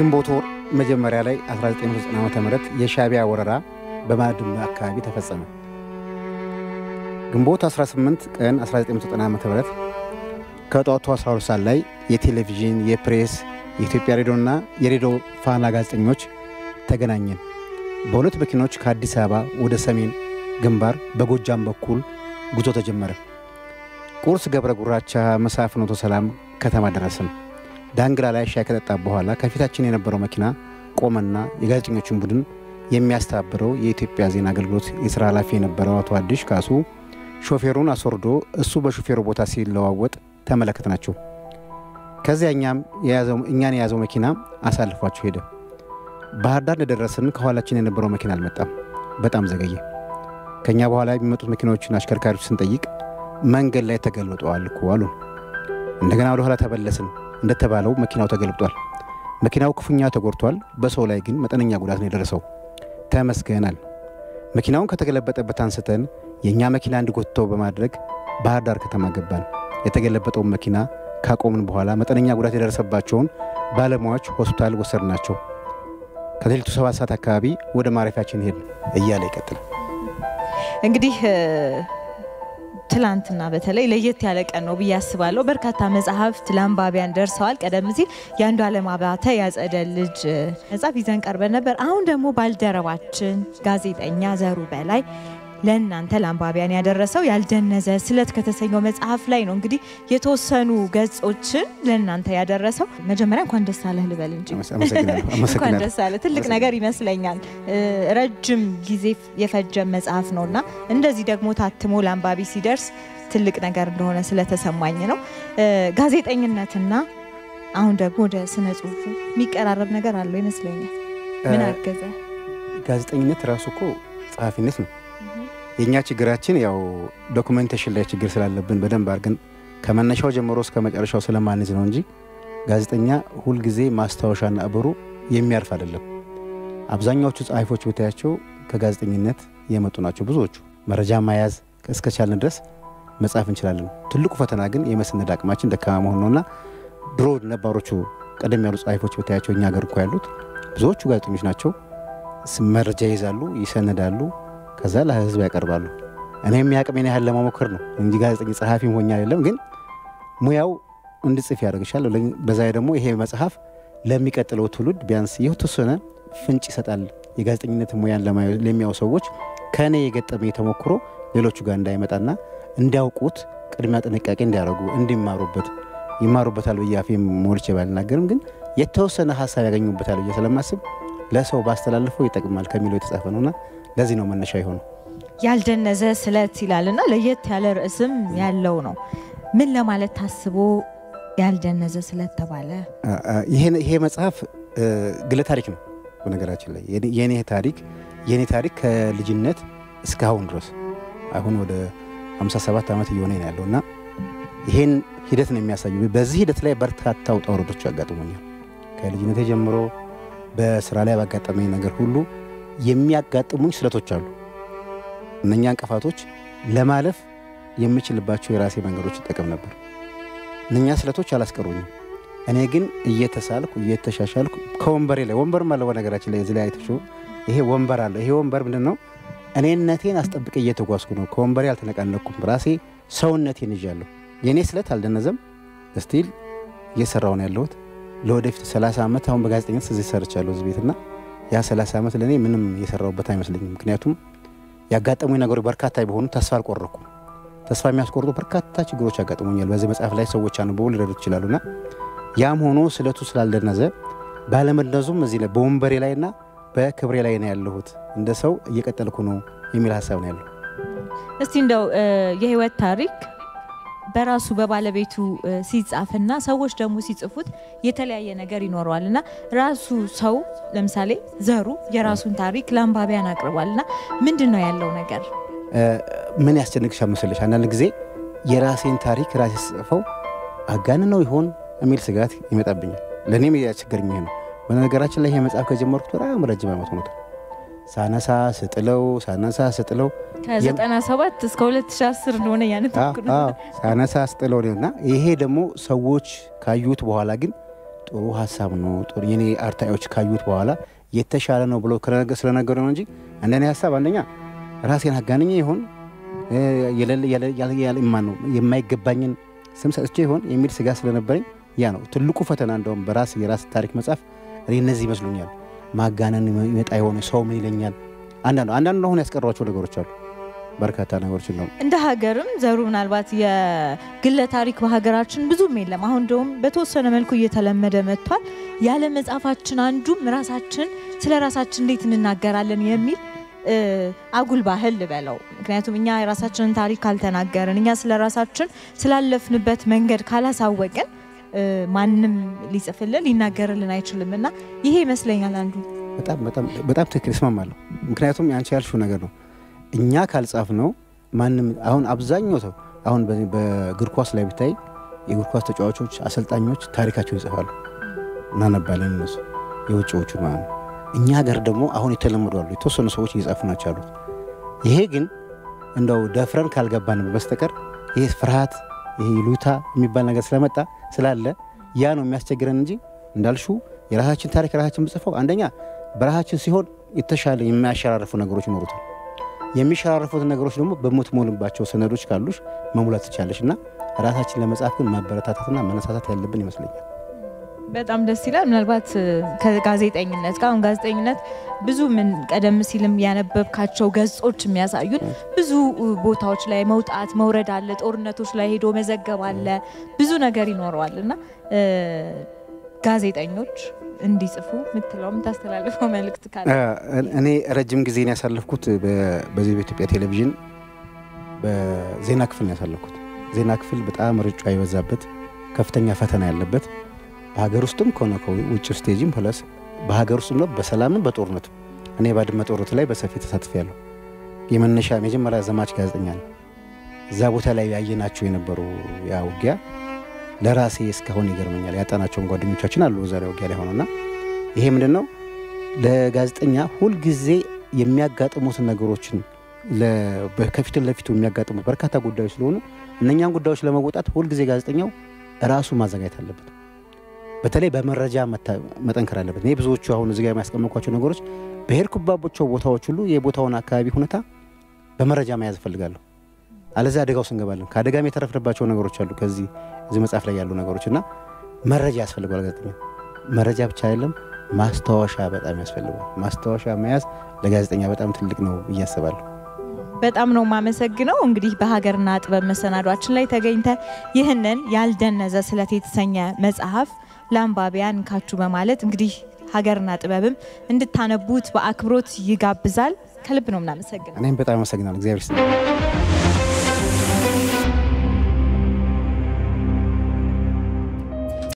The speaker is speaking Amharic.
ግንቦት ወር መጀመሪያ ላይ 1990 ዓ ም የሻዕቢያ ወረራ በባድመ አካባቢ ተፈጸመ። ግንቦት 18 ቀን 1990 ዓ ም ከጠዋቱ 12 ሰዓት ላይ የቴሌቪዥን፣ የፕሬስ፣ የኢትዮጵያ ሬዲዮና የሬዲዮ ፋና ጋዜጠኞች ተገናኘን። በሁለት መኪኖች ከአዲስ አበባ ወደ ሰሜን ግንባር በጎጃም በኩል ጉዞ ተጀመረ። ቁርስ ገብረ ጉራቻ፣ ምሳ ፍኖተ ሰላም ከተማ ደረስን። ዳንግላ ላይ ሻይ ከጠጣ በኋላ ከፊታችን የነበረው መኪና ቆመና የጋዜጠኞችን ቡድን የሚያስተባብረው የኢትዮጵያ ዜና አገልግሎት የሥራ ኃላፊ የነበረው አቶ አዲሽ ካሱ ሾፌሩን አስወርዶ እሱ በሾፌሩ ቦታ ሲለዋወጥ ተመለከትናቸው። ከዚያ እኛም እኛን የያዘው መኪና አሳልፏቸው ሄደ። ባህር ዳር እንደደረስን ከኋላችን የነበረው መኪና አልመጣም። በጣም ዘገየ። ከእኛ በኋላ የሚመጡት መኪናዎችን አሽከርካሪዎች ስንጠይቅ መንገድ ላይ ተገልብጠዋል እኮ አሉን። እንደገና ወደ ኋላ ተመለስን። እንደተባለው መኪናው ተገልብጧል። መኪናው ክፉኛ ተጎድቷል። በሰው ላይ ግን መጠነኛ ጉዳት ነው የደረሰው። ተመስገናል። መኪናውን ከተገለበጠበት አንስተን የእኛ መኪና እንዲጎትተው በማድረግ ባህር ዳር ከተማ ገባን። የተገለበጠውን መኪና ካቆምን በኋላ መጠነኛ ጉዳት የደረሰባቸውን ባለሙያዎች ሆስፒታል ወሰድናቸው። ከሌሊቱ ሰባት ሰዓት አካባቢ ወደ ማረፊያችን ሄድን እያለ ይቀጥላል። እንግዲህ ትላንትና በተለይ ለየት ያለ ቀን ነው ብዬ አስባለሁ። በርካታ መጽሐፍት ለአንባቢያን ደርሰዋል። ቀደም ሲል የአንዱ ዓለም አባተ ያጸደ ልጅ መጽሐፍ ይዘን ቀርበን ነበር። አሁን ደግሞ ባልደረባችን ጋዜጠኛ ዘሩ በላይ ለእናንተ ለአንባቢያን ያደረሰው ያልደነዘ ስለት ከተሰኘው መጽሐፍ ላይ ነው። እንግዲህ የተወሰኑ ገጾችን ለእናንተ ያደረሰው። መጀመሪያ እንኳን ደስ አለህ ልበል እንጂ እንኳን ደስ አለ ትልቅ ነገር ይመስለኛል። ረጅም ጊዜ የፈጀ መጽሐፍ ነው እና እንደዚህ ደግሞ ታትሞ ለአንባቢ ሲደርስ ትልቅ ነገር እንደሆነ ስለተሰማኝ ነው። ጋዜጠኝነትና አሁን ደግሞ ወደ ስነ ጽሁፉ የሚቀራረብ ነገር አለው ይመስለኛል። ምን አገዘ? ጋዜጠኝነት ራሱ እኮ ጸሐፊነት ነው። የእኛ ችግራችን ያው ዶኩሜንቴሽን ላይ ችግር ስላለብን በደንብ አድርገን ከመነሻው ጀምሮ እስከ መጨረሻው ስለማንዝ ነው እንጂ ጋዜጠኛ ሁልጊዜ ማስታወሻና እብሩ የሚያርፍ አይደለም። አብዛኛዎቹ ጸሐፊዎች ብታያቸው ከጋዜጠኝነት የመጡ ናቸው። ብዙዎቹ መረጃ መያዝ እስከቻልን ድረስ መጻፍ እንችላለን። ትልቁ ፈተና ግን የመሰነድ አቅማችን ደካማ መሆን ነውና ድሮ ነባሮቹ ቀደም ያሉ ጸሐፊዎች ብታያቸው እኛ ሀገር እኮ ያሉት ብዙዎቹ ጋዜጠኞች ናቸው። መረጃ ይይዛሉ፣ ይሰነዳሉ ከዛ ለህዝብ ያቀርባሉ። እኔም የአቅሜን ያህል ለመሞከር ነው እንጂ ጋዜጠኛ ጸሐፊ ሆኜ አይደለም። ግን ሙያው እንድጽፍ ያደርግሻል። በዛ ደግሞ ይሄ መጽሐፍ ለሚቀጥለው ትውልድ ቢያንስ የተወሰነ ፍንጭ ይሰጣል። የጋዜጠኝነት ሙያን ለሚያው ሰዎች ከእኔ የገጠመኝ ተሞክሮ ሌሎቹ ጋር እንዳይመጣና እንዲያውቁት ቅድሚያ ጥንቃቄ እንዲያደርጉ እንዲማሩበት ይማሩበታል ብዬ አፌን ሞልቼ ባልናገርም ግን የተወሰነ ሀሳብ ያገኙበታል ብዬ ስለማስብ ለሰው ባስተላልፈው ይጠቅማል ከሚለው የተጻፈ ነውና ለዚህ ነው መነሻ የሆነው። ያልደነዘ ስለት ይላልና ለየት ያለ ርዕስም ያለው ነው። ምን ለማለት ታስቦ ያልደነዘ ስለት ተባለ? ይሄ መጽሐፍ ግለ ታሪክ ነው። በነገራችን ላይ የኔ ታሪክ የኔ ታሪክ ከልጅነት እስካሁን ድረስ አሁን ወደ 57 ዓመት እየሆነ ነው ያለው እና ይሄን ሂደት ነው የሚያሳዩ። በዚህ ሂደት ላይ በርካታ ውጣ ውረዶች ያጋጥሙኛል። ከልጅነቴ ጀምሮ በስራ ላይ ባጋጠመኝ ነገር ሁሉ የሚያጋጥሙኝ ስለቶች አሉ። እነኛ እንቅፋቶች ለማለፍ የምችልባቸው የራሴ መንገዶች ይጠቀም ነበር። እነኛ ስለቶች አላስቀሩኝም። እኔ ግን እየተሳልኩ እየተሻሻልኩ ከወንበሬ ላይ ወንበርም አለ። በነገራችን ላይ እዚህ ላይ አይተሽው ይሄ ወንበር አለ። ይሄ ወንበር ምንድን ነው? እኔነቴን አስጠብቄ እየተጓዝኩ ነው። ከወንበሬ አልተነቃነኩም። ራሴ ሰውነቴን ይዣለሁ። የእኔ ስለት አልደነዘም። ስቲል እየሰራሁ ነው ያለሁት። ለወደፊት 30 ዓመት አሁን በጋዜጠኝነት እዚህ ሰርቻለሁ እዚህ ቤትና ያ 30 ዓመት ለእኔ ምንም የሰራሁበት አይመስለኝም። ምክንያቱም ያጋጠሙኝ ነገሮች በርካታ ቢሆኑ ተስፋ አልቆረኩም። ተስፋ የሚያስቆርጡ በርካታ ችግሮች ያጋጥሙኛል። በዚህ መጽሐፍ ላይ ሰዎች አንብበው ሊረዱት ይችላሉና ያም ሆኖ ስለቱ ስላልደነዘ ባለመድነዙም እዚህ ላይ በወንበሬ ላይና በክብሬ ላይ ነው ያለሁት። እንደ ሰው እየቀጠልኩ ነው የሚል ሀሳብ ነው ያለው። እስቲ እንደው የህይወት ታሪክ በራሱ በባለቤቱ ሲጻፍና ሰዎች ደግሞ ሲጽፉት የተለያየ ነገር ይኖረዋል እና ራሱ ሰው ለምሳሌ ዘሩ የራሱን ታሪክ ለአንባቢያን አቅርቧል እና ምንድን ነው ያለው ነገር? ምን ያስጨንቅሻል መሰለሽ? አንዳንድ ጊዜ የራሴን ታሪክ ራሴ ስጽፈው አጋን ነው ይሆን የሚል ስጋት ይመጣብኛል። ለእኔም ያስቸገረኝ ይሄ ነው። በነገራችን ላይ ይሄ መጽሐፍ ከጀመርኩት በጣም ረጅም ዓመት ሆኖታል። ሳነሳ ስጥለው ሳነሳ ስጥለው ከ97 እስከ 2010 እንደሆነ ያነተኩ ሳነሳ ስጥለው ነው እና ይሄ ደግሞ ሰዎች ካዩት በኋላ ግን ጥሩ ሀሳብ ነው ጥሩ የኔ አርታዎች ካዩት በኋላ የተሻለ ነው ብሎ ከነገ- ስለነገሩ ነው እንጂ እንደኔ ሀሳብ አንደኛ ራሴን አጋንኜ ይሆን እ፣ የሌለ- ያለ- ያለ- ያለ- ማን ነው የማይገባኝን ስም ሰጥቼ ይሆን የሚል ስጋ ስለነበረኝ ያ ነው ትልቁ ፈተና። እንደውም በራስ የራስ ታሪክ መጻፍ እኔ እነዚህ ይመስሉኛል። ማጋነን ይመጣ የሆነ ሰው ምን ይለኛል። አንዳንዱ አንዳንዱ አሁን ያስቀሯቸው ነገሮች አሉ። በርካታ ነገሮች ነው እንደ ሀገርም ዘሩ ምናልባት የግለ ታሪክ በሀገራችን ብዙም የለም። አሁን እንደውም በተወሰነ መልኩ እየተለመደ መጥቷል። ያለ መጽሐፋችን አንዱም ራሳችን ስለ ራሳችን እንዴት እንናገራለን የሚል እ፣ አጉል ባህል ልበለው። ምክንያቱም እኛ የራሳችንን ታሪክ ካልተናገርን፣ እኛ ስለ ራሳችን ስላለፍንበት መንገድ ካላሳወቅን እ፣ ማንም ሊጽፍልን ሊናገርልን አይችልም እና ይሄ ይመስለኛል አንዱ በጣም በጣም በጣም ትክክል እስማማለሁ። ምክንያቱም ያንቺ ያልሽው ነገር ነው። እኛ ካልጻፍ ነው ማንም አሁን አብዛኛው ሰው አሁን በዚህ በእግር ኳስ ላይ ብታይ የእግር ኳስ ተጫዋቾች፣ አሰልጣኞች ታሪካቸውን ይጽፋሉ እናነባለን እነሱ የውጭዎቹ ማለት ነው። እኛ ሀገር ደግሞ አሁን የተለመዱ አሉ የተወሰኑ ሰዎች እየጻፉ ናቸው ያሉት። ይሄ ግን እንደው ደፍረን ካልገባን በስተቀር ይሄ ፍርሃት ይሄ ይሉታ የሚባል ነገር ስለመጣ ስላለ ያ ነው የሚያስቸግረን እንጂ እንዳልሹ የራሳችን ታሪክ ራሳችን ብጽፈው አንደኛ በራሳችን ሲሆን የተሻለ የሚያሸራርፉ ነገሮች ይኖሩታል። የሚሸራርፉት ነገሮች ደግሞ በምትሞልባቸው ሰነዶች ካሉሽ መሙላት ትቻለሽ እና ራሳችን ለመጻፍ ግን ማበረታታትና መነሳሳት ያለብን ይመስለኛል። በጣም ደስ ይላል። ምናልባት እ፣ ከጋዜጠኝነት ጋር አሁን ጋዜጠኝነት ብዙ ምን ቀደም ሲልም ያነበብካቸው ገጾች የሚያሳዩን ብዙ እ፣ ቦታዎች ላይ መውጣት መውረድ አለ፣ ጦርነቶች ላይ ሄዶ መዘገብ አለ፣ ብዙ ነገር ይኖረዋል እና እ፣ ጋዜጠኞች እንዲጽፉ የምትለው የምታስተላልፈው መልእክት ካለ እኔ ረጅም ጊዜን ያሳለፍኩት በ- በዚህ በኢትዮጵያ ቴሌቪዥን በዜና ክፍል ነው ያሳለፍኩት። ዜና ክፍል በጣም ርጫ የበዛበት ከፍተኛ ፈተና ያለበት በሀገር ውስጥም ከሆነ ከውጭ ስቴጅም ፕለስ በሀገር ውስጥም ነው በሰላምም በጦርነትም እኔ ባድመ ጦርነት ላይ በሰፊ ተሳትፍ ያለሁ የመነሻ የመጀመሪያ ዘማች ጋዜጠኛ ነው። እዛ ቦታ ላይ ያየናቸው የነበሩ ያ ውጊያ ለራሴ እስካሁን ይገርመኛል። ያጣናቸውን ጓደኞቻችን አሉ ዛሬ ውጊያ ላይ ሆነና ይሄ ምንድን ነው ለጋዜጠኛ ሁልጊዜ የሚያጋጥሙትን ነገሮችን ለ- በ- ከፊት ለፊቱ የሚያጋጥሙት በርካታ ጉዳዮች ስለሆኑ እነኛን ጉዳዮች ለመወጣት ሁልጊዜ ጋዜጠኛው ራሱ ማዘጋጀት አለበት። በተለይ በመረጃ መታ- መጠንከር አለበት። እኔ ብዙዎቹ አሁን እዚጋ የሚያስቀመጥኳቸው ነገሮች በሄድኩባቸው ቦታዎች ሁሉ የቦታውን አካባቢ ሁኔታ በመረጃ መያዝ እፈልጋለሁ። አለዚያ አደጋ ውስጥ እንገባለን። ከአደጋም የተረፍንባቸው ነገሮች አሉ። ከዚህ እዚህ መጽሐፍ ላይ ያሉ ነገሮች እና መረጃ ያስፈልገዋል ጋዜጠኛ። መረጃ ብቻ አይደለም ማስታወሻ በጣም ያስፈልገዋል። ማስታወሻ መያዝ ለጋዜጠኛ በጣም ትልቅ ነው ብዬ አስባለሁ። በጣም ነው የማመሰግነው። እንግዲህ በሀገርና ጥበብ መሰናዷችን ላይ ተገኝተ ይህንን ያልደነዘ ስለት የተሰኘ መጽሐፍ ለአንባቢያን ካችሁ በማለት እንግዲህ ሀገርና ጥበብም እንድታነቡት በአክብሮት ይጋብዛል። ከልብ ነው የምናመሰግነው። እኔም በጣም አመሰግናለሁ። እግዚአብሔር ይስጥልኝ።